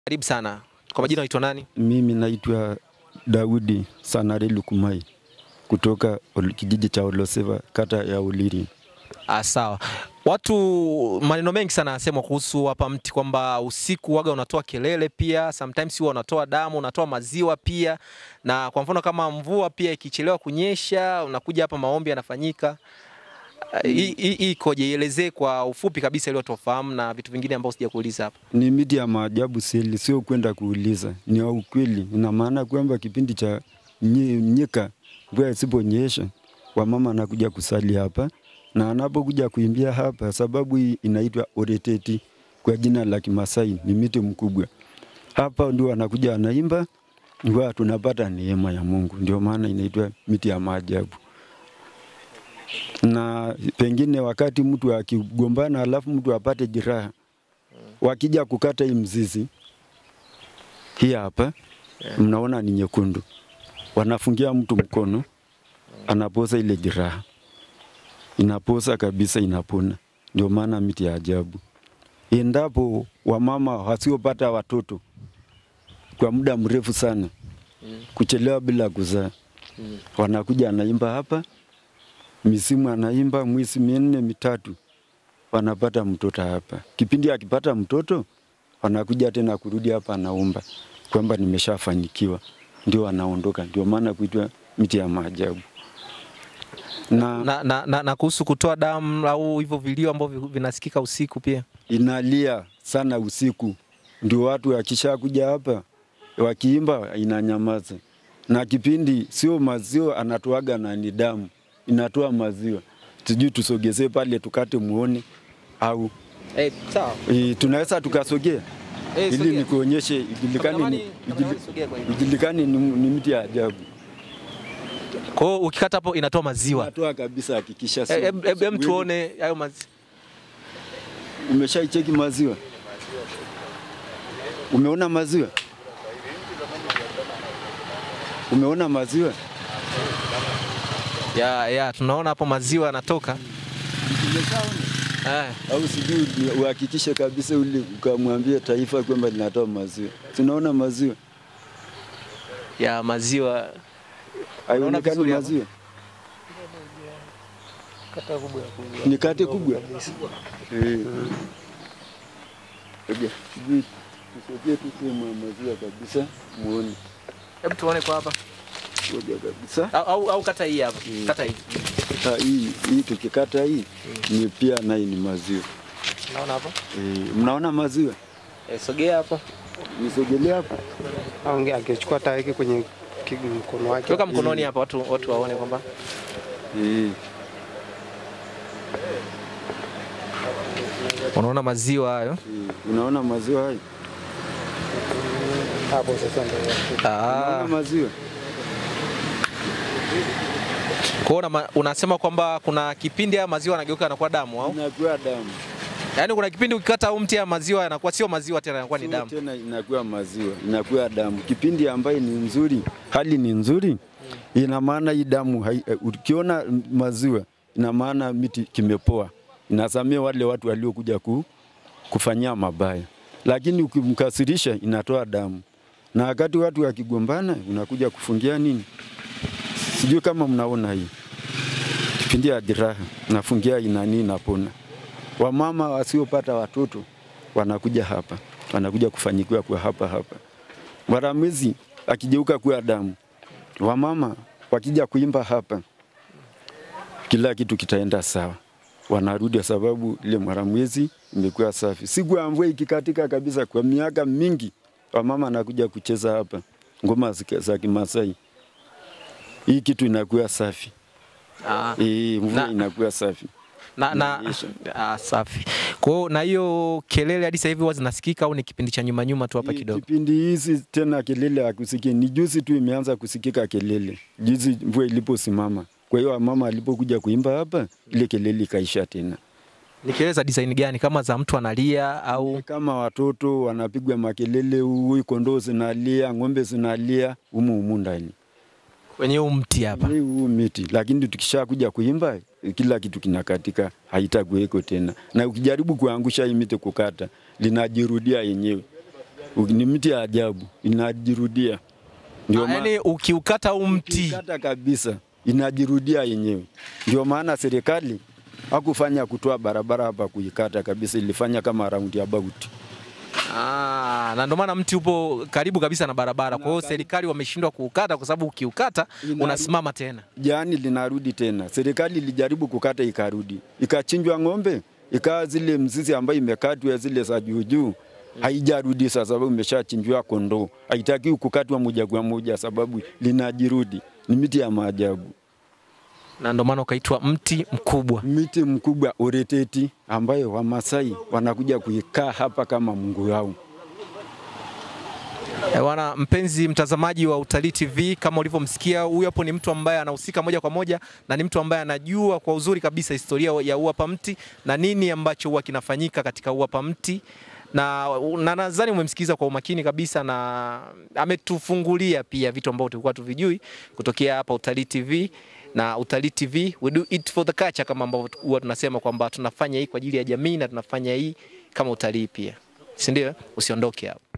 Karibu sana. Kwa majina unaitwa nani? Mimi naitwa Daudi Sanare Lukumai kutoka Ol- kijiji cha Oloseva kata ya Uliri. Ah, sawa. Watu maneno mengi sana yanasemwa kuhusu hapa mti kwamba usiku waga unatoa kelele pia, sometimes huwa unatoa damu, unatoa maziwa pia, na kwa mfano kama mvua pia ikichelewa kunyesha, unakuja hapa maombi yanafanyika. Ah, Hii hii- hii ikoje? Ielezee kwa ufupi kabisa ili watu wafahamu na vitu vingine ambavyo sijakuuliza hapa. Ni miti ya maajabu seli, sio kwenda kuuliza, ni ya ukweli. Ina maana kwamba kipindi cha nye- nyika mvua isiponyesha, wamama anakuja kusali hapa na anapokuja kuimbia hapa, sababu hii inaitwa oreteti kwa jina la Kimasai, ni miti mkubwa. Hapa ndio anakuja anaimba, ndio tunapata neema ya Mungu, ndio maana inaitwa miti ya maajabu. Na pengine wakati mtu akigombana, alafu mtu apate jeraha, wakija kukata hii mzizi hii hapa mnaona ni nyekundu, wanafungia mtu mkono, anapoza ile jeraha, inapoza kabisa, inapona. Ndio maana miti ya ajabu. Endapo wamama wasiopata watoto kwa muda mrefu sana, kuchelewa bila kuzaa, wanakuja anaimba hapa, misimu anaimba mwezi minne mitatu, wanapata mtoto hapa. Kipindi akipata mtoto, wanakuja tena kurudi hapa, anaomba kwamba nimeshafanikiwa, ndio anaondoka. Ndio maana kuitwa miti ya maajabu na, Na, na, na, na kuhusu kutoa damu au hivyo vilio ambavyo vinasikika usiku pia. inalia sana usiku, ndio watu wakishakuja hapa wakiimba inanyamaza, na kipindi sio maziwa anatoaga na ni damu inatoa maziwa, sijui tusogezee pale tukate muone au Eh, sawa. e, tunaweza tukasogea Eh, ili sogea. nikuonyeshe ijulikane ni, Kameramani- ijuli- kameramani sogea kwa hivi. ijulikane ni, ni miti ya ajabu. Kwa hiyo ukikata hapo inatoa maziwa. Natoa kabisa, hakikisha sio- Eh, em- em- em sio- tuone hayo maziwa. Umeshaicheki maziwa? Umeona maziwa? Umeona maziwa? Ya, ya, tunaona hapo maziwa yanatoka. Eh, Au sijui uhakikishe kabisa ule ukamwambia taifa kwamba linatoa maziwa. Tunaona maziwa? ya maziwa. Haionekani vizuri hapo? maziwa? Ni kate kubwa. Eh. Ngoja, sijui tusogee tu sehemu ya maziwa kabisa muone. Hebu tuone kwa hapa. Ngoja kabisa. Au, au, au kata hii hapa. Kata hii. Ha, hii hii tukikata hii ni pia naye ni maziwa. Unaona hapo? E, mnaona maziwa? Eh, sogea hapo. Nisogelee hapa. Aonge angechukua hata aweke kwenye ki- mkono wake. Weka mkononi hapa watu watu waone kwamba E, unaona maziwa hayo. e, unaona maziwa hayo? Hapo sasa ndio. Ah. Unaona maziwa? Kwa hiyo unama- unasema kwamba kuna kipindi ya maziwa yanageuka yanakuwa damu au? Inakuwa damu. Yaani kuna kipindi ukikata huu mti ya maziwa yanakuwa sio maziwa tena yanakuwa ni Sio damu. Tena inakuwa maziwa, inakuwa damu. Kipindi ambayo ni nzuri, hali ni nzuri, ina maana hii damu hai, eh, ukiona maziwa ina maana miti kimepoa, inasamia wale watu waliokuja ku, kufanyia mabaya, lakini ukimkasirisha inatoa damu, na wakati watu wakigombana unakuja kufungia nini, sijui kama mnaona hii kipindi ya jeraha nafungia inani inapona. Wamama wasiopata watoto wanakuja hapa, wanakuja kufanyikiwa kwa hapa hapa. Mwaramizi akigeuka kuwa damu, wamama wakija kuimba hapa, kila kitu kitaenda sawa, wanarudi kwa sababu ile mwaramwezi imekuwa safi. Siku ya mvua ikikatika kabisa, kwa miaka mingi, wamama anakuja kucheza hapa ngoma zika- za Kimasai, hii kitu inakuwa safi. Ah. E, mvua Na- inakuwa safi. Na, na, Inaisha. ah, safi. Kwa hiyo na hiyo kelele hadi sasa hivi huwa zinasikika au ni kipindi cha nyuma nyuma tu hapa Hii kidogo? Kipindi hizi tena kelele hakusikii, ni juzi tu imeanza kusikika kelele, juzi mvua iliposimama. Kwa hiyo mama alipokuja kuimba hapa, ile kelele ikaisha tena. Ni kelele za design gani? Kama za mtu analia au Kama watoto wanapigwa makelele, huyu kondoo zinalia, ng'ombe zinalia humu humu ndani kwenye huu mti hapa? Hii huu miti, lakini tukisha kuja kuimba kila kitu kinakatika, haitakuweko tena, na ukijaribu kuangusha hii miti kukata, linajirudia yenyewe. ni mti ya ajabu, inajirudia. Ndio Ah, maana Yaani ukiukata huu mti kata kabisa inajirudia yenyewe. Ndio maana serikali hakufanya kutoa barabara hapa kuikata kabisa, ilifanya kama round about. Ah, na ndio maana mti upo karibu kabisa na barabara. Kwa hiyo serikali wameshindwa kuukata kwa sababu ukiukata Inarudi. unasimama tena. Jani linarudi tena. Serikali ilijaribu kukata ikarudi, ikachinjwa ng'ombe, ikawa zile mzizi ambayo imekatwa zile za juu juu haijarudi sasa, sababu imeshachinjwa kondoo. Haitakiwi kukatwa moja kwa moja, sababu linajirudi. Ni miti ya maajabu, Na ndio maana ukaitwa mti mkubwa. miti mkubwa oreteti, ambayo Wamasai wanakuja kuikaa hapa kama Mungu wao. Eh, Bwana mpenzi mtazamaji wa Utalii TV, kama ulivyomsikia huyu hapo ni mtu ambaye anahusika moja kwa moja na ni mtu ambaye anajua kwa uzuri kabisa historia ya uapa mti na nini ambacho huwa kinafanyika katika uapa mti na, na nadhani umemsikiza kwa umakini kabisa na ametufungulia pia vitu ambavyo tulikuwa tuvijui kutokea hapa Utalii TV na Utalii TV we do it for the culture, kama ambavyo huwa tunasema kwamba tunafanya hii kwa ajili ya jamii na tunafanya hii kama utalii pia, si ndio? Usiondoke hapo.